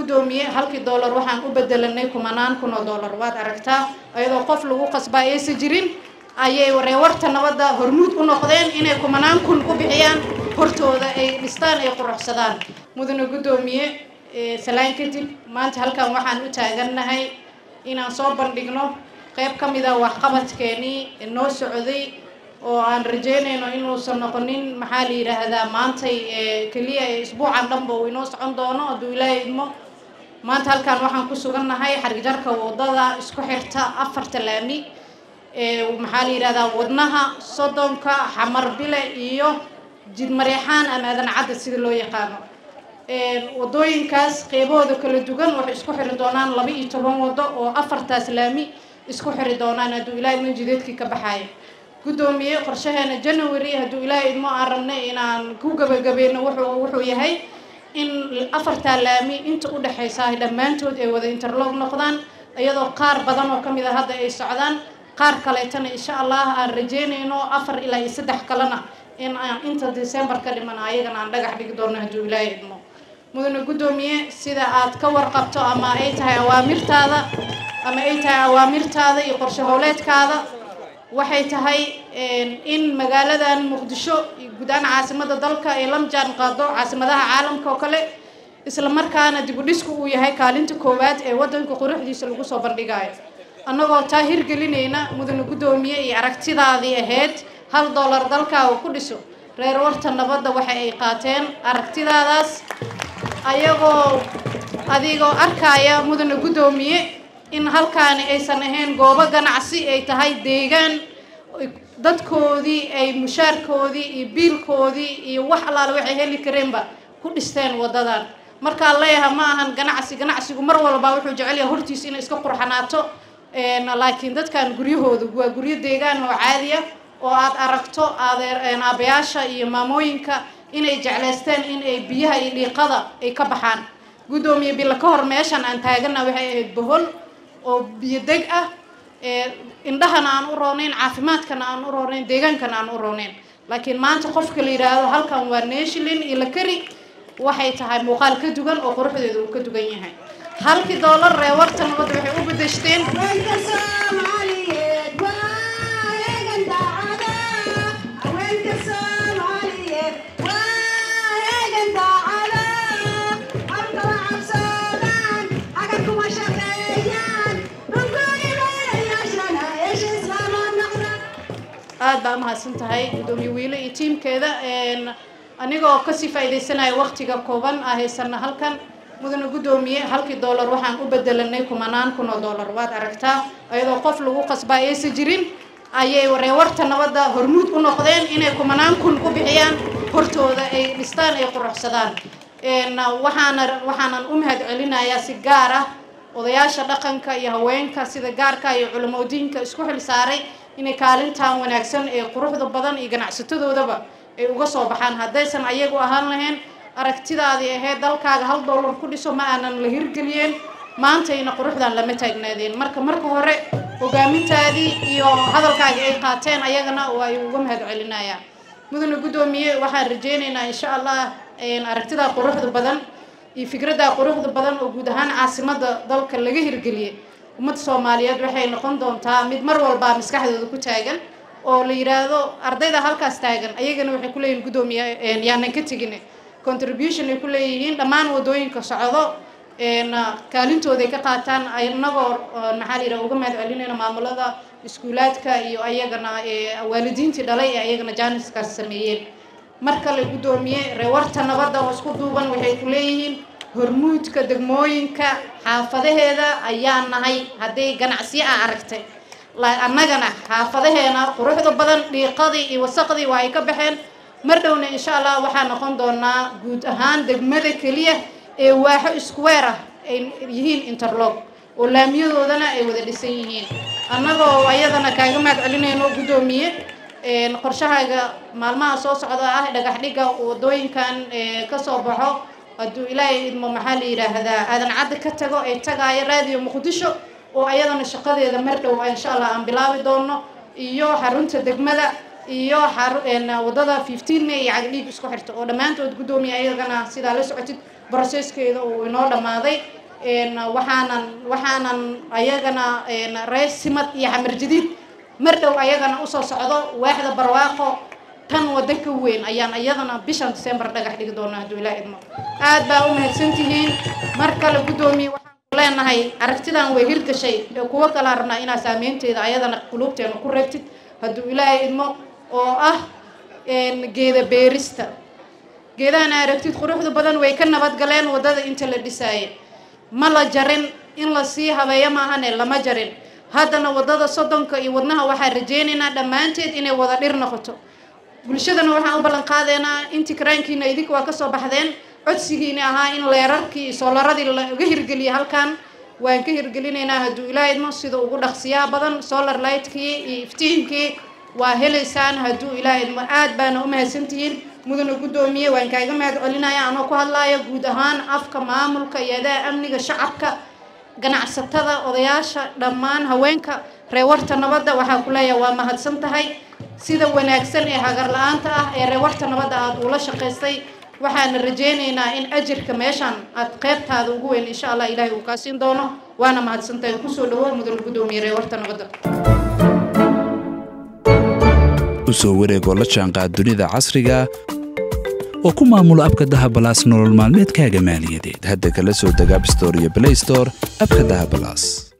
guddoomiye halkii doolar waxaan u bedelanay kumanaan kun oo doolar waad aragtaa iyadoo qof lagu qasbaa aysan jirin ayay reewarta nabadda hormuud u noqdeen inay kumanaan kun ku bixiyaan hortooda ay dhistaan ay quruxsadaan mudane guddoomiye salaan kadib maanta halkan waxaan u taagannahay inaan soo bandhigno qayb ka mid a waxqabadkeenii noo socday oo aan rajeynayno inuusan noqonin maxaa la yidhaahdaa maantay keliya isbuucan dhanba uu inoo socon doono hadduu ilaahay idmo maanta halkan waxaan ku sugannahay xargijarka wadada isku xirta afarta laami maxaa la yidhahdaa wadnaha soddonka xamarbile iyo jidmareexaan ama aadan cadda sida loo yaqaano wadooyinkaas qeybahooda kala duwan waxay isku xiri doonaan laba iyo toban wado oo afartaas laami isku xiri doonaan hadduu ilaahay idmo jideedkii ka baxaaya guddoomiye qorshaheena january hadduu ilaahay idmo aan rabnay inaan ku gabagabeyno wuxuu wuxuu yahay in afartaa laami inta u dhexaysa ay dhammaantood ay wada interlog noqdaan iyadoo qaar badan oo kamid a hadda ay socdaan qaar kaleetana insha allah aan rajeynayno afar ilaa iyo saddex kalena in aan inta december ka dhiman ayagana aan dhagax dhigi doono hadduu ilaahay idmo mudane guddoomiye sida aad ka warqabto ama ay tahay awaamirtaada ama ay tahay awaamirtaada iyo qorshe howleedkaada waxay tahay in magaaladan muqdisho guud ahaan caasimada dalka ay la jaan qaado caasimadaha caalamka oo kale isla markaana dib u dhisku uu yahay kaalinta koowaad ee wadanka quruxdiisa lagu soo bandhigayo annagoo taa hirgelinayna mudane guddoomiye iyo aragtidaadii ahayd hal dollar dalkaa uu ku dhiso reer warta nabadda waxa ay qaateen aragtidaadaas ayagoo adigoo arkaya mudane guddoomiye in halkaani aysan ahayn goobo ganacsi ay tahay deegaan dadkoodii ay mushaarkoodii iyo biilkoodii iyo wax allaale waxay heli kareenba ku dhisteen wadadan markaan leeyahay ma ahan ganacsi ganacsigu mar walba wuxuu jecel yahay hortiisa inay iska qurxanaato laakiin dadkan guryahooda waa guryo deegaan oo caadi ah oo aad aragto adeer aabayaasha iyo maamooyinka inay jeclaysteen in ay biyaha iyo dhiiqada ay ka baxaan guddoomiye bila ka hor meeshan aan taagana waxay ahayd bohol oo biyo deg ah indhahana aan u roonayn caafimaadkana aan u roonayn deegaankana aan u roonayn laakiin maanta qofka la yidhaahdo halkan waa neeshilin iyo la kari waxay tahay muuqaal ka duwan oo quruxdeeda uu ka duwan yahay halkii doolar reewarta nabadda waxay u bedeshteen aad baa umahadsan tahay guddoomiye wiile iyo tiimkeeda anigoo kasii faa'iidaysanaya waqtiga kooban ah haysana halkan mudane guddoomiye halkii doolar waxaan u bedelanay kumanaan kun oo doolar waad aragtaa iyadoo qof lagu qasbaa aysan jirin ayay reewarta nabadda hormuud u noqdeen inay kumanaan kun ku bixiyaan hortooda ay dhistaan ay quruxsadaan waxaana waxaanan u mahad celinayaa si gaar ah odayaasha dhaqanka iyo haweenka sida gaarka iyo culimadiinka isku xil saaray inay kaalintan wanaagsan ee quruxda badan iyo ganacsatadoodaba ay uga soo baxaan haddaysan ayagu ahaan lahayn aragtidaadii ahayd dalkaaga hal dollar ku dhiso ma aanan la hirgeliyeen maantayna quruxdan lama taagnaadeen marka marka hore hogaamintaadii iyo hadalkaagii ay qaateen ayagana waa ay uga mahad celinayaa mudane guddoomiye waxaan rajeynaynaa insha allah aragtidaa quruxda badan iyo fikraddaa quruxda badan oo guud ahaan caasimada dalka laga hirgeliyey ummadda soomaaliyeed waxay noqon doontaa mid mar walbaa maskaxdooda ku taagan oo la yidhaahdo ardayda halkaas taagan ayagana waxay kuleeyihin guddoomiye yaanan ka tegin contribution ay ku leeyihiin dhammaan wadooyinka socdo kaalintooday ka qaataan inagoo maxaa la yidhaha uga mahad celinayna maamulada iskuulaadka iyo ayagana waalidiintii dhalay ee ayagana jaaniskaas sameeyeen mar kale guddoomiye reewarta nabadda oo isku duuban waxay ku leeyihiin hormuudka degmooyinka xaafadaheeda ayaa nahay hadday ganacsiyo a aragtay annagana xaafadaheena quruxda badan dhiiqadii iyo wasaqdii waa ay ka baxeen mar dhowna insha allah waxaa noqon doonaa guud ahaan degmada keliya ee waaxo iskuweer ah ay yihiin interlog oo laamiyadoodana ay wada dhisan yihiin annagoo ayadana kaaga mahad celinayno guddoomiye qorshahaaga maalmaha soo socda ah dhagax dhigga wadooyinkan kasoo baxo hadduu ilaahay idmo maxaa la yidhaahdaa aadan cadda ka tago ay tagaayo raadiyo muqdisho oo ayadana shaqadeeda mar dhow insha allah aan bilaabi doono iyo xarunta degmada iyo wadada fifteen may iyo cagdhiig isku xirta oo dhammaantood guddoomiye ayagana sidaa la socotid brocesskeeda uu inoo dhammaaday waxaanan waxaanan ayagana reer simad iyo xamar jadiid mar dhow ayagana usoo socdo waaxda barwaaqo tan waddo ka weyn ayaan iyadana bishan december dhagax dhigi doona hadduu ilaa idmo aad baa u mahadsantihiin mar kale guddoomiye waxaan ku leenahay aragtidan way hirgashay ee kuwo kala rabnaa inaa saameynteeda ayadana quluubteena ku reebtid hadduu ilaahay idmo oo ah geeda beerista geedahana aragtid quruxda badan way ka nabadgaleen waddada inta la dhisaaye ma la jarin in la sii habeeyo maahane lama jarin haddana waddada soddonka iyo wadnaha waxaan rajeynaynaa dhammaanteed inay wada dhir noqoto bulshadana waxaan u ballan qaadaynaa intii karaankiina idinka waa kasoo baxdeen codsigiina ahaa in leerarkii iyo soolaradii laga hirgeliya halkan waan ka hirgelinaynaa hadduu ilaa idmo sida ugu dhaqsiyaa badan solar lightkii iyo iftiinkii waa helaysaan hadduu ilaa idmo aad baana u mahadsantihiin mudana guddoomiye waan kaaga mahad celinaya anoo ku hadlaaya guud ahaan afka maamulka iyo adaa amniga shacabka ganacsatada odayaasha dhammaan haweenka reewarta nabadda waxaa ku leeyahay waa mahadsan tahay sida wanaagsan ee hagar la-aanta ah ee reewarta nabadda aada uula shaqaystay waxaana rajeynaynaa in ajirka meeshaan aad qeybtaada ugu weyn insha allah ilaahay uu kaa siin doono waana mahadsan tahay kusoo dhawo mudana guddoomiye reewarta nabadda usoo wareegoo la jaanqaad dunida casriga oo ku maamulo abka dahabalaas nolol maalmeedkaaga maaliyadeed hadda kala soo deg abstore iyo blaystore abka dahabalaas